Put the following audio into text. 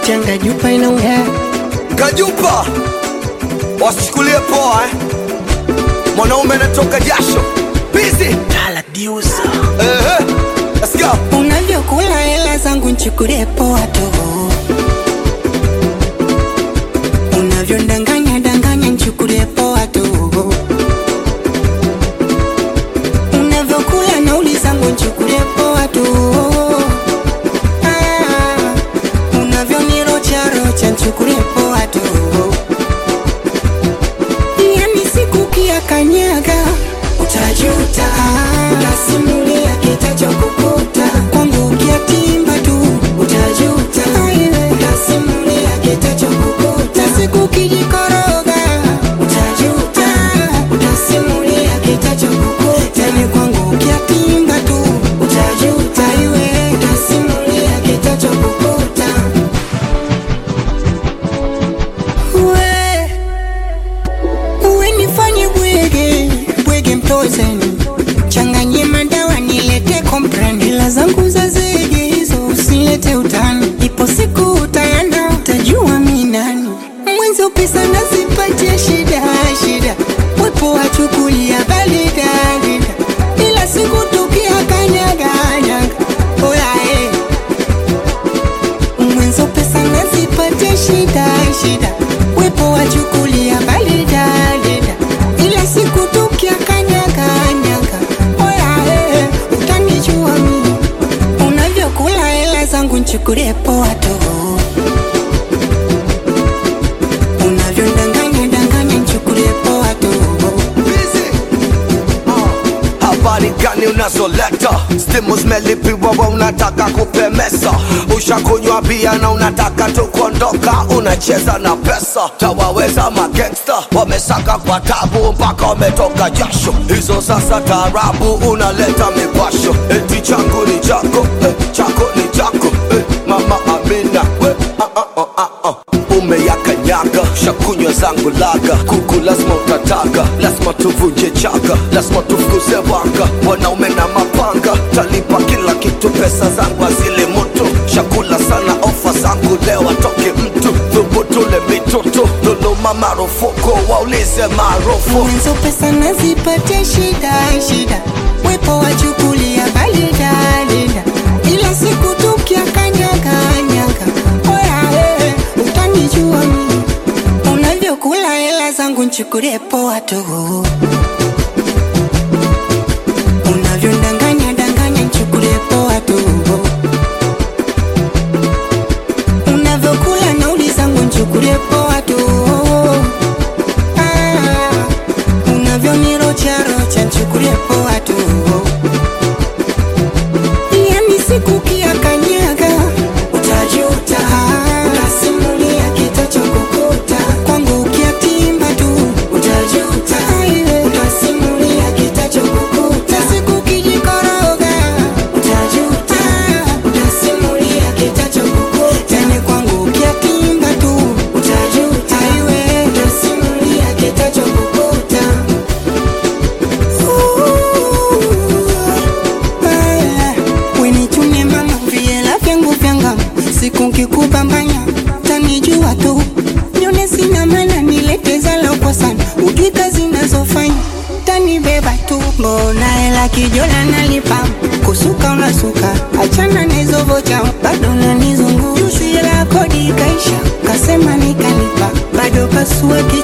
Changa jupa inaongea Kajupa, wasichukulie poa eh. Mwanaume anatoka jasho busy. Tala diusa Ehe, let's go. Unavyokula hela zangu nchukulie poa tu Unavyondanganya danganya nchukulie poa tu Unavyokula nauli zangu nchukulie poa tu Ah, Unavyonirocha rocha nchukulie poa tu Yani siku kia kanyaga utajuta, utasimulia kitachokukuta kwangu ukiatimba tu utajuta, utasimulia kitachokukuta siku kijikoroga utajuta, utasimulia kitachokukuta ni kwangu ukiatimba tu utajuta, iwe utasimulia kitachokukuta we uwe nifanye bwege bwege mtozeni changanye madawa nilete kompren hela zangu za zege hizo usilete utani ipo siku utaenda utajua mi nani mwenzo pesa nazipatia shida shida wepo wachukulia balidalida ila siku tukia kanyaganyaga oyae mwenzo pesa nazipatia shida shida wepo wachukulia balidalida ila siku tukia kanyaganyaga oyae utanijua mimi unavyokula hela zangu nchukulie poa tu unavyondanganya danganya nchukulie poa tu Busy. Ah, Habari gani unazoleta? Stimu zimelipiwa wa unataka kupemesa, ushakunywa bia na unataka tu kuondoka, unacheza na pesa. Tawaweza magangsta wamesaka kwa tabu mpaka wametoka jasho, hizo sasa taarabu unaleta mipasho, eti changu ni chako eh, chako ni chako eh, mama Amina we, ah, ah, ah, ah, ah. umeyakanyaga shakunywa zangu laga kuku lazima utataka lazima tuvunje chaga lazima tufukuze wanga wanaume na mapanga talipa kila kitu pesa zangu azile moto shakula sana ofa zangu leo atoke mtu thubutule mitoto dhuluma marufuku waulize maarufu mwenzo pesa nazipatia shida shida wepo wachukulia balidalida ila siku tukia kanyaganyaga oyae utanijua mimi unavyokula hela zangu nchukulie poa tu unavyondanganya danganya nchukulie poa tu unavyokula nauli zangu nchukulie poa tu Ah, unavyonirocharocha nchukulie poa tu yani siku kia kanyaga utajuta utasimulia kitachokukuta kwangu ukiatimba tu utajuta utasimulia kitachokukuta siku kijikoroga utajuta utasimulia kitachokukuta ni kwangu ukiatimba tu utajuta iwe utasimulia kitachokukuta wenichune mama viela vyangu vyanga siku nkikubambanya tanijua tu nyone sina mana nileteza loko sana ujui zinazofanya tanibeba tu mbona hela kijola nalipa kusuka unasuka achana nezovocha bado nanizungu jusi la kodi kaisha kasema nikalipa bado pasua ki